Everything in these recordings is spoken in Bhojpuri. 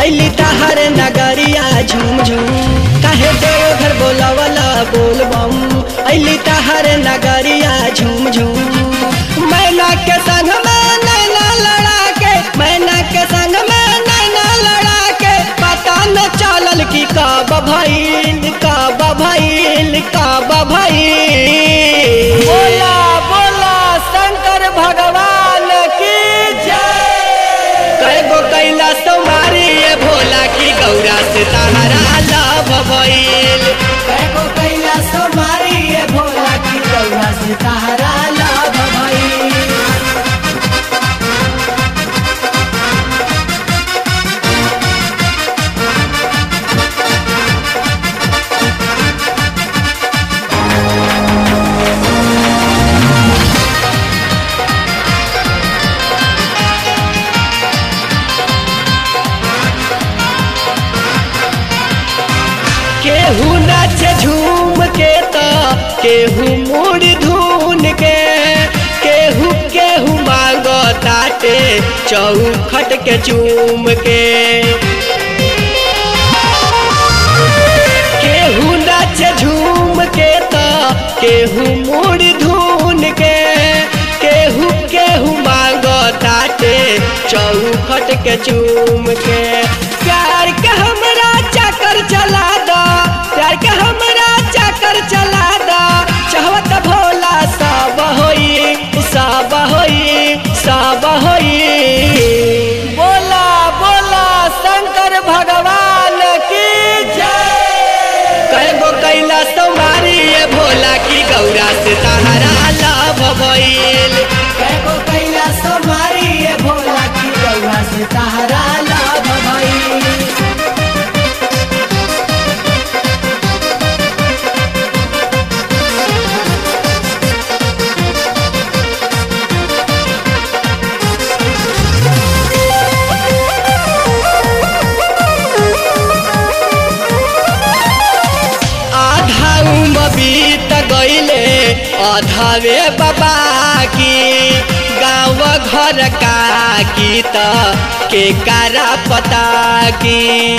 अली तहर नगरिया झूम झूम काहे देव घर बोलावला बोल बम अली तहर नगरिया झूम झूम मैना के संग में नैना लड़ा के मैना के संग में नैना लड़ा के पता न चलल की काब भइल काब भइल काब भइल बोला बोला शंकर भगवान की जय कैगो कैलाश तुम्हारी ये भोला की गौरा से तहरा लाभ भइल कैगो कैलाश मारी ये भोला की गौरा से तारा लाभ भई केहू नाचे झूम के तो केहू मुड़ धून के केहू केहू मांगो ताटे चौखट के चूम के केहू नाचे झूम के तो केहू मुड़ धून के केहू केहू मांगो ताटे चौखट के चूम के प्यार के हमरा चक्कर चला दो प्यार के हमरा चक्कर चला दो चाहत भोला सब होई सब होई सब होई बोला बोला शंकर भगवान की जय कैगो कैलाश तुम्हारी ये भोला की गौरा से तहरा लाभ भइल कैगो कैलाश मारी ये भोला की गौरा से तारा लाभ भई आधा उम्र बीत गईले अधवे बाबा की गाँव घर का की त के कारा पता की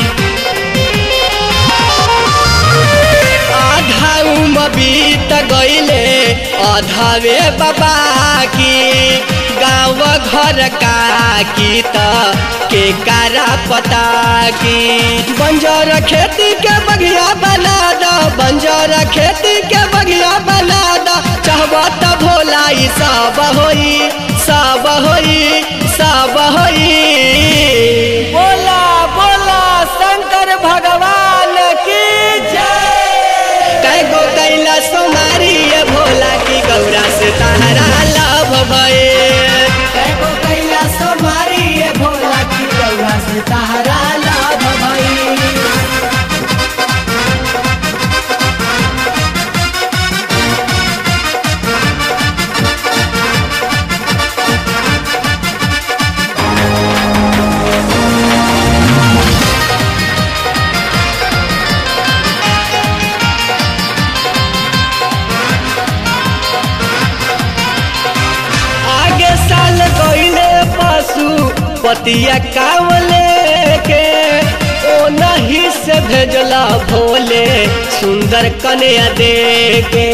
आधा उम्र बीत गईले अधवे बाबा की गाँव घर का की त के कारा पता की बंजर खेती के बगिया बना दो बंजर खेती के बगिया बना दो चाहबा त भोला ई सब होई सब होई सब होई बोला बोला शंकर भगवान की जय कैगो कैला सोमारी ये भोला की गौरा से तहरा लाभ भए कैगो कैलाश मारी ये भोला की गौरा से तारा लाभ भई आगे साल गईले पशु पतिया कावले के ओ नहीं से भेजला भोले सुंदर कन्या दे के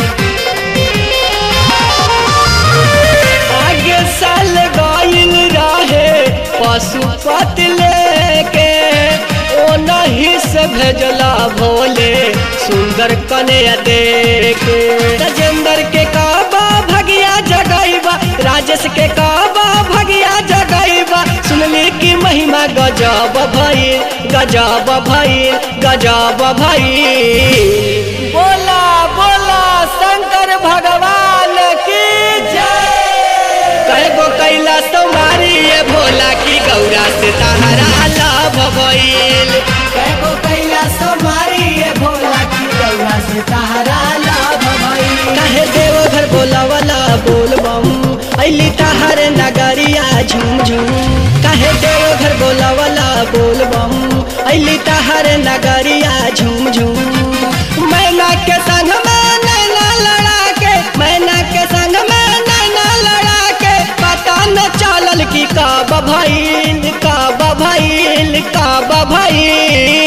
आगे साल गईल रहे पशुपति लेके ओ नहीं से भेजला भोले सुंदर कन्या देके राजेंद्र के काबा भगिया जगैबा राजेश के काबा भगिया जगैबा सुनली की महिमा गजब भइल गजब भइल गजब भइल बोला बोला शंकर भगवान की जय कैगो कैलाश तुम्हारी ये भोला की गौरा से तहरा लाभ भइल कैगो कैलाश मारी ये भोला की गौरा से तारा लाभ भई काहे देव घर बोलावला बोल बम अली तहर नगरिया झूम झूम काहे देव घर बोलावला बोल बम अली तहर नगरिया झूम झूम मैना के संग में नैना लड़ा के मैना के संग में नैना लड़ा के पता न चलल की काब भइल काब भइल काब भई